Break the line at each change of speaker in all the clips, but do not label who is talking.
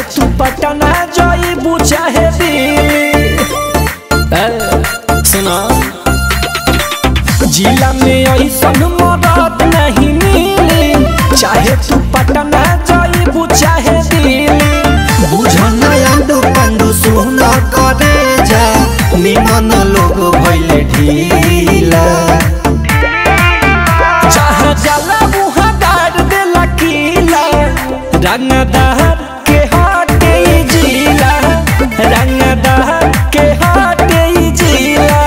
तू पटना जाइबू चाहे दिल्ली ए, सुना जिला में ऐसन मदद नहीं मिली चाहे तू पटना जाइबू चाहे दिल्ली
बुझन आंडू पंडू सुन करे जा निमन लोग भइले ढीला
जहाँ जाला वहाँ गाड़ देला किला रंगदार के हाटे ई जिला रंगदार के हाटे ई जिला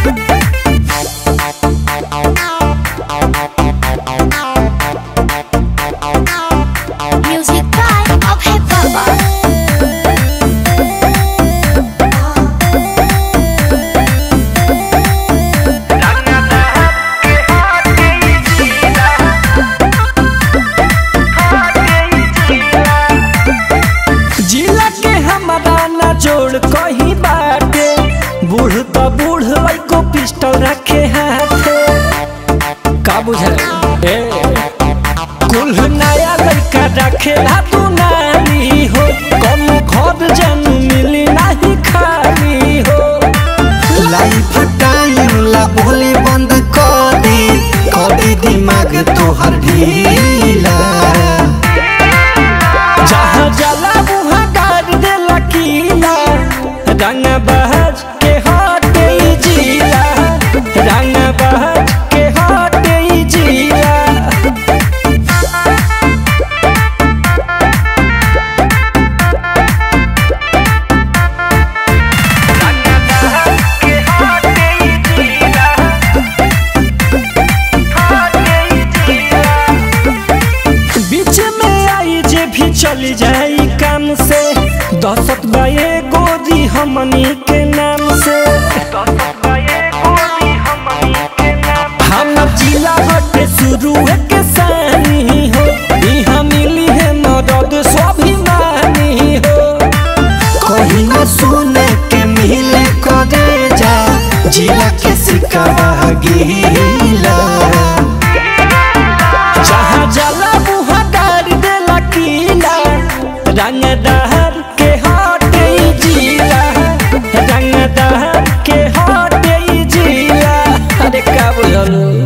Music by Abhay Baba.
जिला के हमारा ना जोड़ कहीं बाटे बूढ़ तो बूढ़ को पिस्टल रखे हाथे का बुझल ए कुल नया लड़का रखेला तू नानी हो कम घर जन मिली नहीं खाली हो
लाइफ टाइम ला बोली बंद कर दे कभी दिमाग तोहर ढीला
जहाँ जला वहाँ गाड़ देला किला रंग बहज के हाटे ई जिला रंग बहज के हाटे ई जिला बीच में आई जे भी चली जाई काम से दहशत बाए गोदी हमनी के नाम से हम जिला हटे शुरू है के सानी हो यहाँ मिली है मदद स्वाभिमानी हो
कहीं न सुने के मिले करे जा जिला के सिकवा गीला
जहाँ जला वहाँ गाड़ देला किला रंगदार के हाटे ई जिला रंगदार के हाटे ई जिला अरे का बुझल